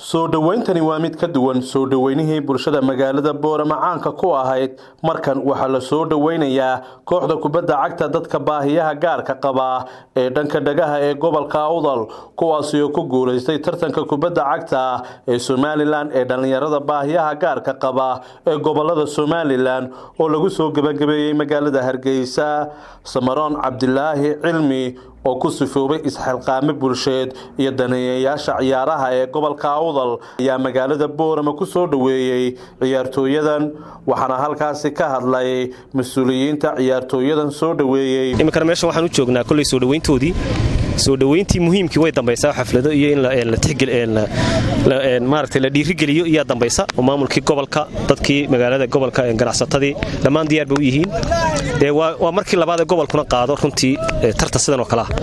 soo dhowayntani waa mid ka duwan soo dhoweynihii bulshada magaalada boorama caanka ku ahayd markan waxaa la soo dhoweynayaa kooxda kubadda cagta dadka baahiyaha gaarka qaba ee dhanka dhagaha ee gobolka awdal kuwaasi oo ku guulaystay tartanka kubadda cagta ee somalilan ee dhallinyarada baahiyaha gaarka qaba ee gobolada somalilan oo lagu soo gebagabeeyey magaalada hargeysa samaroon cabdilaahi cilmi oo ku sifoobay isxilqaame bulsheed iyo daneeyayaasha ciyaaraha ee gobolka awdal ayaa magaalada boorama ku soo dhoweeyey ciyaartooyadan waxaana halkaasi ka hadlay mas-uuliyiinta ciyaartooyadan soo dhoweeyey iminkana meeshan waxaan u joognaa kolley soo dhoweyntoodii soo dhoweyntii muhiimkii way dambaysaa xaflado iyo in maaragtay la dhiirigeliyo iyaa dambaysa oo maamulkii gobolka dadkii magaalada gobolka ganacsatadii dhammaan diyaar bay u yihiin dee waa markii labaad ee gobolkuna qaado runtii tartan sidan oo kale ah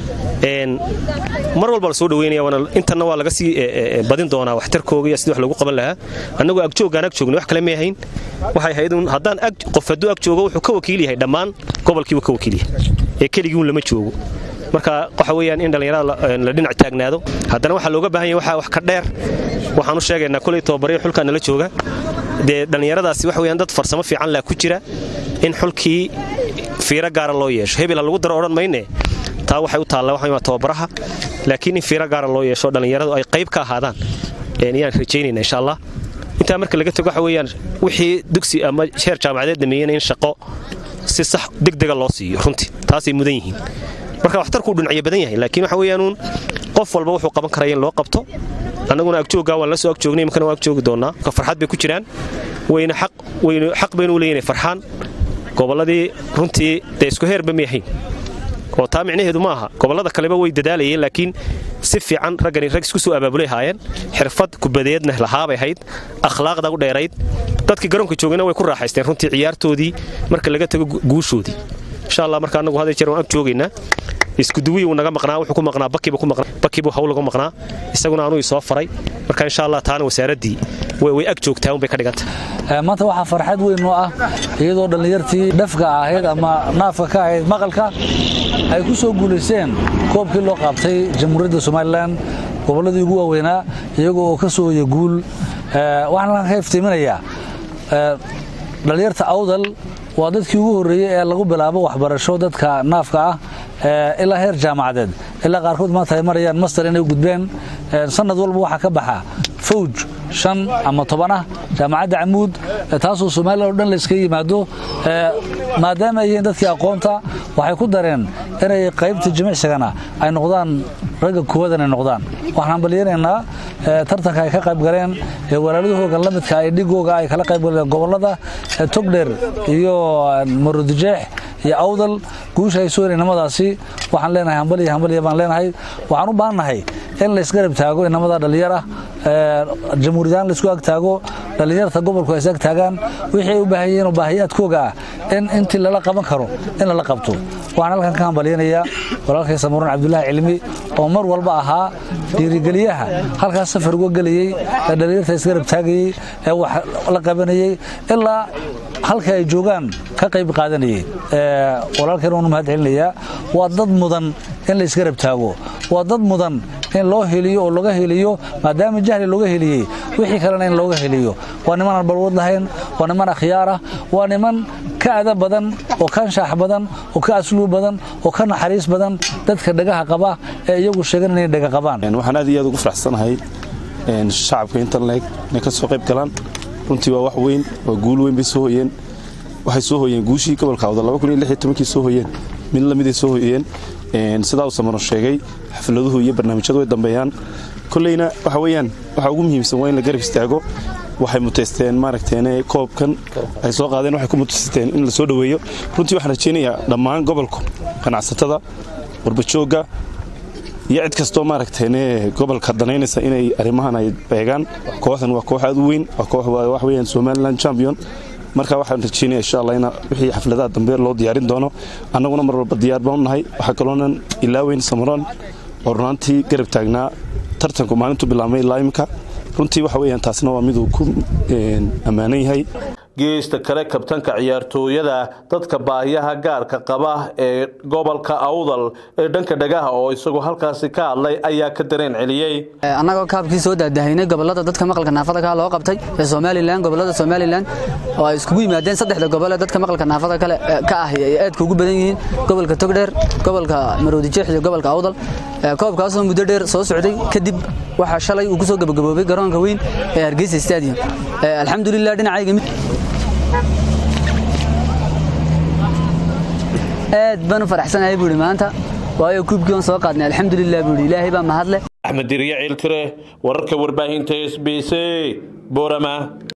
mar walba la soo dhoweynaya intanna waa laga sii badin doonaa waxtarkooga iyo sidii wax lagu qaban lahaa annagoo agjoogaan ag joogna wax kale may ahayn waxay ahayd haddaan qof hadduu ag joogo wuxuu ka wakiil yahay dhammaan gobolkiibu ka wakiil yahay ee keligiiun lama joogo marka waxa weyaan in dhallinyarada la dhinac taagnaado haddana waxaa looga baahan yahay waxaa wax ka dheer waxaan u sheegaynaa koley tobabaryo xulkaa nala jooga dee dhallinyaradaasi wax weyaan dad farsamo fiican laa ku jira in xulkii fiiro gaara loo yeesho hebel ha lagu daro odhan mayne taa waxay u taalla waxa tobabaraha laakiin in fiiro gaara loo yeesho dhallinyaradu ay qayb ka ahaadaan ayaan rajaynayna insha allah intaa marka laga tago waxa weyaan wixii dugsi ama heer jaamacadeed dhameeyena in shaqo si sax degdega loo siiyo runtii taasay mudan yihiin marka waxtarkuu dhinacyo badan yahay laakiin waxa weyaanuun qof walba wuxuu qaban karaya in loo qabto annaguna agjooggaa waan la soo agjoognay imkana waan agjoogi doonnaa marka farxad bay ku jiraan wayna xaq baynu u leeyihin farxaan gobolladii runtii dee isku heerba may ahayn oo taa micnaheedu ma aha gobollada kaleba way dadaalayeen laakiin si fiican raggani rag isku soo abaabulay haayeen xirfad kubadeedna lahaabay ahayd akhlaaqda u dheerayd dadkii garoonka joogayna way ku raaxaysteen runtii ciyaartoodii marka laga tago guushoodii insha allah marka annagu haday jeer waan ag joogaynaa iskuduwii uu naga maqnaa wuxuu ku maqnaa bakiibu ku maqnaa bakiibu hawl uga maqnaa isaguna anuu isoo faray marka insha allah taana wasaaraddii way ag joogtaa un bay ka dhiganta maanta waxaa farxad weyn oo ah iyadoo dhallinyartii dhafka ahayd ama naafka ka ahayd maqalka ay ku soo guulaysteen koobkii loo qaabtay jamhuuriyadda somalilan gobolladii ugu waaweynaa iyagoo oo ka soo hoya guul waxaan ka iftiiminayaa dhallinyarta awdal waa dadkii ugu horreeyey ee lagu bilaabo waxbarasho dadka naafka ah ilaa heer jaamacadeed ilaa qaarkood maanta ay marayaan master inay gudbeen sanad walba waxaa ka baxa fawj shan ama toban ah jaamacadda camuud taasoo somalilan o dhan layskaga yimaado maadaama ay yihiin dadkii aqoonta waxay ku dareen inay qaybta jimicsigana ay noqdaan ragga koowadan ay noqdaan waxaan balyanaynaa tartanka ay ka qayb galeen ee walaaladahooga la midka ay dhigooga ay kala qayb galeen gobollada togdheer iyo marudijeex iyo awdal guusha ay soo inamadaasi waxaan leenahay hambaliya hambaliya baan leenahay waxaan u baahannahay in laysgarab taago inamada dhallinyar ah jamhuuriyadaan laysku ag taago dhallinyarta gobolku ay is ag taagaan wixii ay u baahan yihiin oo baahiyaadkooga ah in intii lala qaban karo in lala qabto waxaan halkan ka hambalyanayaa walaalkay samuuran cabdulaahi cilmi oo mar walba ahaa dhiirigeliyaha halkaas safar uga gelayey ee dhallinyarta isgarab taagayey ee wax la qabanayey ilaa halka ay joogaan ka qayb qaadanayey walaalkeen waanu mahad celinayaa waa dad mudan in la isgarab taago waa dad mudan in loo heliyo oo laga heliyo maadaama jahli looga heliyey wixii kalena in looga heliyo waa niman aan balwad lahayn waa niman akhyaar ah waa niman ka ada badan oo ka anshaax badan oo ka asluub badan oo ka naxariis badan dadka dhagaha qaba ee iyagu sheegan inay dhaga qabaan waxaan aad iyo aad ugu faraxsanahay shacabka interleg inay ka soo qayb galaan runtii waa wax weyn waa guul weyn bay soo hoyeen waxay soo hoyeen guushii gobolka awdal kii soo hoyeen mid lamiday soo hoyeen sidaa uu samano sheegay xafladuhu iyo barnaamijyadu way dambeeyaan koleyna waxa weyaan waxa ugu muhiimsan waa in la garab istaago waxay muteysteen maaragteen koobkan ay soo qaadeen waxay ku muteysteen in la soo dhoweeyo runtii waxaan rajaynayaa dhammaan gobolku ganacsatada warbajoogga iyo cid kastoo maaragteen gobolka danaynaysa inay arrimahan ay beegaan kooxdan waa koox aad u weyn waa koox wax weyaan somaliland champion marka waxaan rajaynaya insha allah in wixii xafladaha dambe loo diyaarin doono annaguna mar walba diyaar baan u nahay waxaa kaloonan ilaaweyn samaroon oo runaantii garab taagnaa tartanku maalintu bilaabmay ilaa imika runtii waxa weyaan taasna waa miduu ku ammaanan yahay geesta kale kabtanka ciyaartooyada dadka baahiyaha gaarka qaba ee gobolka awdal ee dhanka dhagaha oo isagu halkaasi ka hadlay ayaa ka dareen celiyey annagoo kaabkii soo daadahaynay gobolada dadka maqalka naafada ka loo qabtay ee somalilan gobolada somalilan oo ay iskugu yimaadeen saddexda gobol ee dadka maqalka naafada kale ka ah ay aadka ugu badan yihiin gobolka togdheer gobolka maroodijeex iyo gobolka awdal koobkaasoo muddo dheer soo socday kadib waxaa shalay uu ku soo gabagaboobay garoonka weyn ee hargeysa stadium alxamdulilah dhinacayga mid aad baan u faraxsanahay buuhi maanta waayo kuubkii on soo qaadnay alxamdulilah buuhi ilaahay baa mahadle axmed diriye ciiltire wararka warbaahinta s b c boorama